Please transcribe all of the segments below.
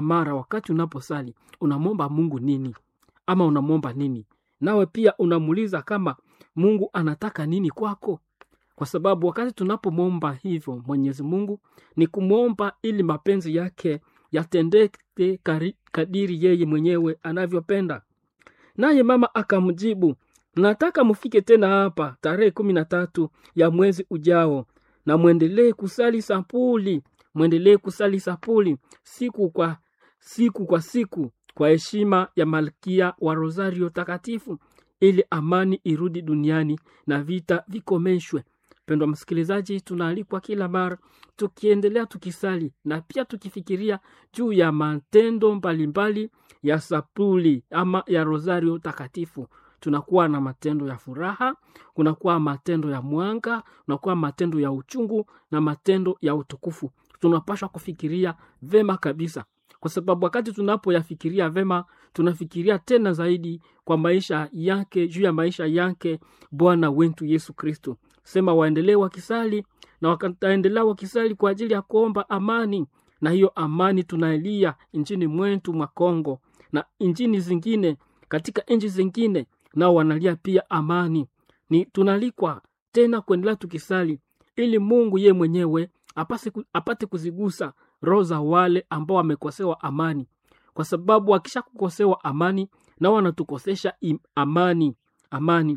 mara wakati unaposali unamwomba mungu nini ama unamwomba nini nawe pia unamuuliza kama mungu anataka nini kwako kwa sababu wakati tunapomwomba hivyo mwenyezi mungu ni kumwomba ili mapenzi yake yatendeke kari- kadiri yeye mwenyewe anavyopenda naye mama akamjibu nataka mfike tena hapa tarehe kumi na tatu ya mwezi ujao na mwendelee kusali sapuli mwendelee kusali sapuli siku kwa siku kwa siku kwa heshima ya malkia wa rosario takatifu ili amani irudi duniani na vita vikomeshwe pendwa msikilizaji tunaalikwa kila mara tukiendelea tukisali na pia tukifikiria juu ya matendo mbalimbali ya sapuli ama ya rosario takatifu tunakuwa na matendo ya furaha kunakuwa matendo ya mwanga kunakuwa matendo ya uchungu na matendo ya utukufu tunapashwa kufikiria vema kabisa kwa sababu wakati tunapoyafikiria vema tunafikiria tena zaidi kwa maisha yake juu ya maisha yake bwana wetu yesu kristo sema waendelee wakisali na wataendelea wakisali kwa ajili ya kuomba amani na hiyo amani tunailia nchini mwetu mwa kongo na nchini zingine katika nchi zingine nao wanalia pia amani ni tunalikwa tena kuendelea tukisali ili mungu ye mwenyewe apase, ku- apate kuzigusa roho za wale ambao wamekosewa amani kwa sababu akisha kukosewa amani nao wanatukosesha im- amani amani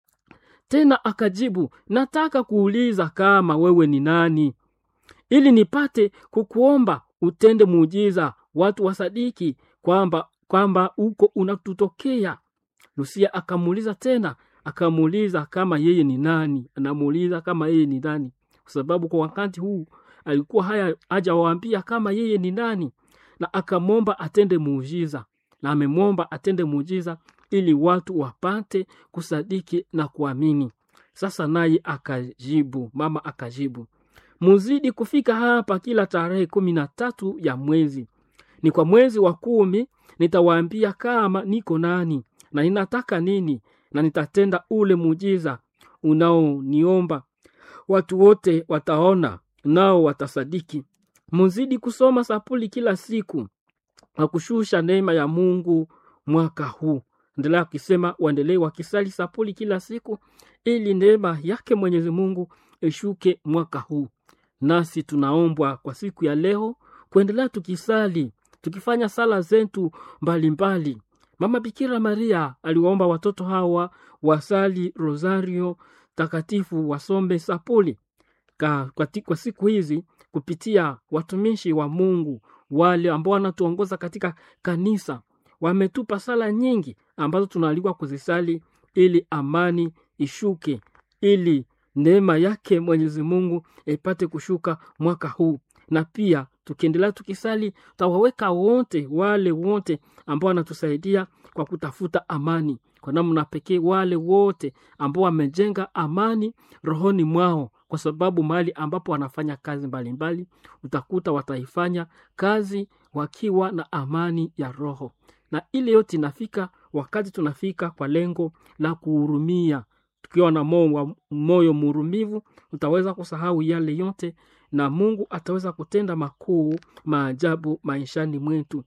tena akajibu nataka kuuliza kama wewe ni nani ili nipate kukuomba utende muujiza watu wasadiki kwamba kwamba uko unatutokea lusia akamuuliza tena akamuuliza kama yeye ni nani anamuuliza kama yeye ni nani kwa sababu kwa wakati huu alikuwa haya hajawaambia kama yeye ni nani na akamwomba atende muujiza na amemwomba atende muujiza ili watu wapate kusadiki na kuamini sasa naye akajibu mama akajibu muzidi kufika hapa kila tarehe kumi na tatu ya mwezi ni kwa mwezi wa kumi nitawaambia kama niko nani na ninataka nini na nitatenda ule muujiza unaoniomba watu wote wataona nao watasadiki muzidi kusoma sapuli kila siku na kushusha neema ya mungu mwaka huu endelea akisema waendelee wakisali sapuli kila siku ili neema yake mwenyezi mungu ishuke mwaka huu nasi tunaombwa kwa siku ya leo kuendelea tukisali tukifanya sala zetu mbalimbali mama bikira maria aliwaomba watoto hawa wasali rosario takatifu wasombe sapuli ka, kwa, ti- kwa siku hizi kupitia watumishi wa mungu wale ambao wanatuongoza katika kanisa wametupa sala nyingi ambazo tunaalikwa kuzisali ili amani ishuke ili neema yake mwenyezi mungu ipate kushuka mwaka huu na pia tukiendelea tukisali tutawaweka wote wale wote ambao wanatusaidia kwa kutafuta amani kwa namna pekee wale wote ambao wamejenga amani rohoni mwao kwa sababu mahali ambapo wanafanya kazi mbalimbali utakuta wataifanya kazi wakiwa na amani ya roho na ile yote inafika wakati tunafika kwa lengo la kuhurumia tukiwa na moyo wa- moyo murumivu utaweza kusahau yale yote na mungu ataweza kutenda makuu maajabu maishani mwetu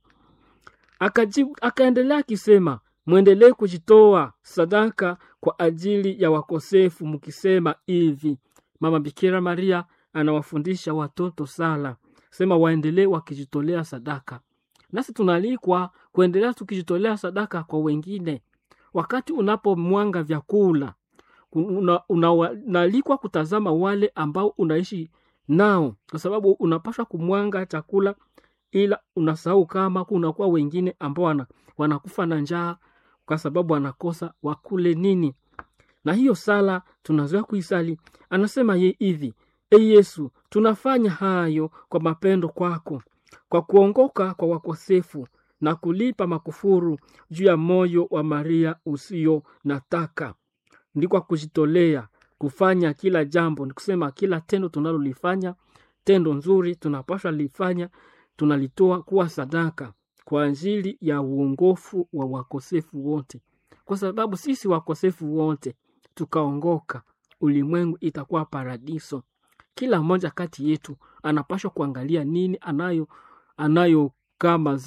akajibu akaendelea akisema mwendelee kujitoa sadaka kwa ajili ya wakosefu mkisema hivi mama bikira maria anawafundisha watoto sala sema waendelee wakijitolea sadaka nasi tunaalikwa kuendelea tukijitolea sadaka kwa wengine wakati unapomwanga vyakula unaalikwa una, unaalikwa kutazama wale ambao unaishi nao kwa sababu unapaswa kumwanga chakula ila unasahau kama kunakuwa wengine ambao wana, wanakufa na njaa kwa sababu wanakosa wakule nini na hiyo sala tunazoea kuisali anasema ye hivi e yesu tunafanya hayo kwa mapendo kwako kwa kuongoka kwa wakosefu na kulipa makufuru juu ya moyo wa maria usio nataka ndi kwa kujitolea kufanya kila jambo ni kusema kila tendo tunalolifanya tendo nzuri tunapaswa lifanya tunalitoa kuwa sadaka kwa ajili ya uongofu wa wakosefu wote kwa sababu sisi wakosefu wote tukaongoka ulimwengu itakuwa paradiso kila mmoja kati yetu anapashwa kuangalia nini anayo anayo kama